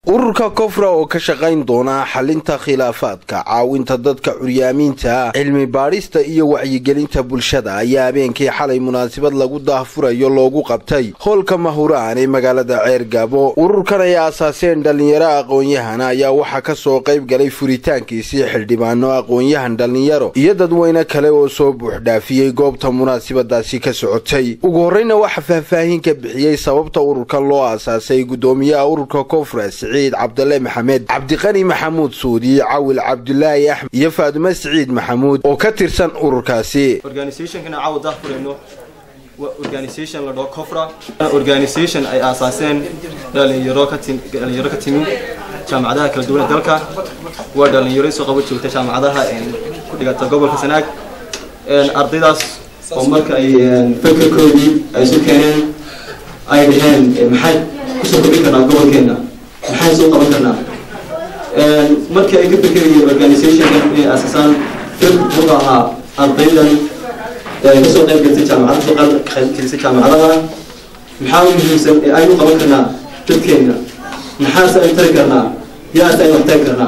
ururka kofra oo ka shaqayn doona xalinta khilaafaadka caawinta dadka curyaamiinta cilmi baadhista iyo wacyigelinta bulshada ayaa habeenkii xalay munaasabad lagu daahfurayo loogu qabtay hoolka mahuraan ee magaalada ceergabo ururkan ay aasaaseen dhallinyaro aqoon-yahana ayaa waxaa kasoo qayb galay furitaankiisii xildhibaano aqoon-yahan dhallinyaro iyo dadweyne kale oo soo buuxdhaafiyey goobta munaasabadaasi ka socotay ugu horreyna waxaa faahfaahin ka bixiyey sababta ururkan loo aasaasay guddoomiyaha ururka kofra siciid cabdale maxamed cabdiqani maxamuud suudi cawil cabdulaahi axmed iyo faadume siciid maxamuud oo ka tirsan ururkaasi organisationkana caawa daahfurayno waa organisation la dhaho cofra organisation ay aasaaseen dhalinyaro ka tim dhalinyaro ka timi jaamacadaha kala duwan ee dalka waa dhalinyaro soo qabo joogta jaamacadaha ku dhigata gobolka sanaag ardaydaas oo marka ay fekerkoodii ay isu keeneen ay dhaheen maxay kusoo kordhin karnaa gobolkeena maxaan soo qaban karnaa markii ay ka fekerayeen organisationka inay aasasaan fir wuxuu ahaa ardaydan kasoo qayb galtay jaamacada soo qayb gelisay jaamacadaha maxaa u muhiimsan ee aynu qaban karnaa dadkeena maxaase aynu tari karnaa yaase aynu waxtari karnaa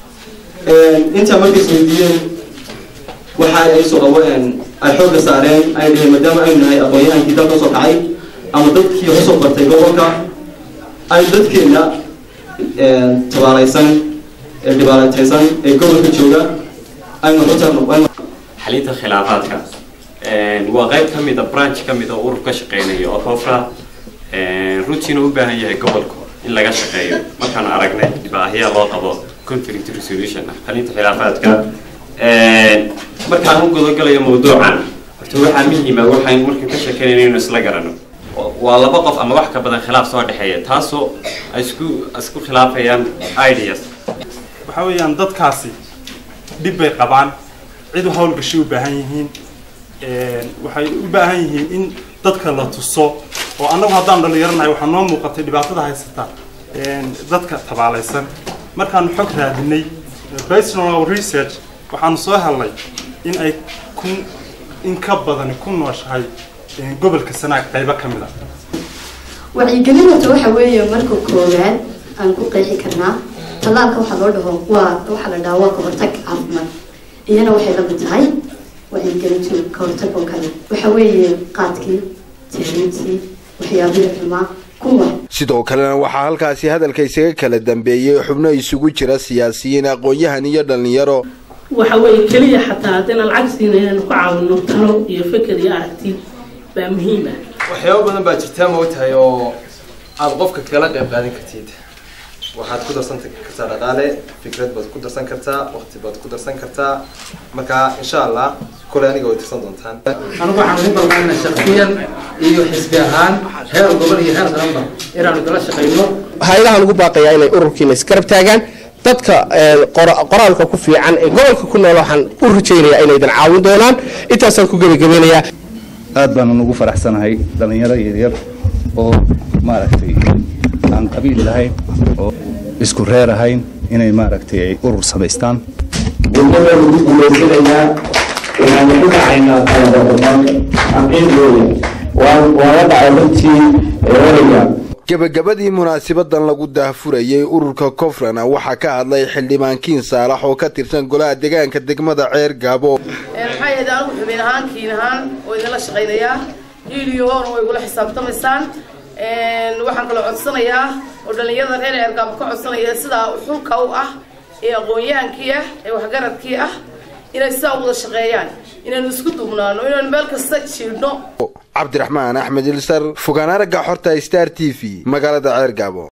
intaa markay isweydiiyeen waxa ay soo qabo ay xoogga saareen ay dhaheen maadaama aynu nahay aqoon-yahankii dalka soo kacay ama dadkii usoo bartay gobolka ay dadkeena tabaalaysan ee dhibaalataysan ee gobolka jooga aynu xutarno xalinta khilaafaadka waa qayb ka mid a branch ka mid a urur ka shaqeynaya oo kofra runtiina u baahan yahay gobolku in laga shaqeeyo markaan aragnay dhibaahiya loo qabo conflict resolution xalinta khilaafaadka markaan u gudagalayo mawduucan horta waxaa muhiima waxaan markaan ka sheekeynayna inuu isla garano waa laba qof ama wax ka badan khilaaf soo dhexeeya taasoo ay isku isku khilaafayaan ideas waxaa weeyaan dadkaasi dhib bay qabaan cid hawlgashay u baahan yihiin waxay u baahan yihiin in dadka la tuso oo annagu haddaan dhalinyaranahay waxaa noo muuqatay dhibaatada haysata dadka tabaalaysan markaanu xog raadinay personal research waxaanu soo helnay in ay kun in ka badani ku nooshahay gobolka sanaag qaybo ka mid a wacyigelinata waxa weeye marka koowaad aan ku qeexi karnaa tallaalka waxaa loo dhaho waa waxaa la dhahaa waa kahortag caafimaad iyana waxay la mid tahay wacyigelintu kahortag oo kale waxa weeye qaadkii tahriibtii waxyaabihii xumaa kuwa sidoo kalena waxaa halkaasi hadalka isaga kala dambeeyey xubno isugu jira siyaasiyiin aqoon-yahan iyo dhallinyaro waxa weeye keliya xataa haddayna lacag siina inaynu ku caawino talo iyo feker iyo aragti baa muhiim ah waxyaabo badan baa jirtaa ma ogtahay oo aad qofka kala qayb qaadan kartid waxaad ku darsan kartaa dhaqaale fikrad baad ku darsan kartaa waqti baad ku darsan kartaa marka insha allah kule aniga way tirsan doontaan anigu waxaan ugu balbaanina shaksiyan iyo xisbi ahaan heer gobol iyo heer qaranba inaanu kala shaqayno hay-adahan ugu baaqayaa inay ururkiina isgarab taagaan dadka qoraalka ku fiican ee gobolka ku nool waxaan u rajaynayaa inaydan caawin doonaan intaasaan ku gebagabeynayaa aad baanan ugu faraxsanahay dhallinyaro yaryar oo maaragtay aan qabiil lahayn oo isku reer ahayn inay maaragtay ay urur samaystaan degmada lagu guulaysanayaa waxaanu ku dhacaynaa taladabadaan xaqiiqooda waa la dhacay runtii erayga gebagabadii munaasabadan lagu daahfurayay ururka kofrana waxaa ka hadlay xildhibaan kiin saalax oo ka tirsan golaha deegaanka degmada ceer gaabo maxaa yeed anigu xubin ahaan kiin ahaan oo idinla shaqaynayaa hiiliyo hoona way igula xisaabtamaysaan waxaan kaloo codsanayaa oo dhallinyarada reer ceergaabo ka codsanaya sidaa xulka u ah ee aqoon-yahankii ah ee waxgaradkii ah inay sidaa u wada shaqeeyaan inaynu isku duubnaano inaynu meel kasta jiidhno cabdiraxmaan axmed ilsar fogaan aragga xorta star t v magaalada ceer gaabo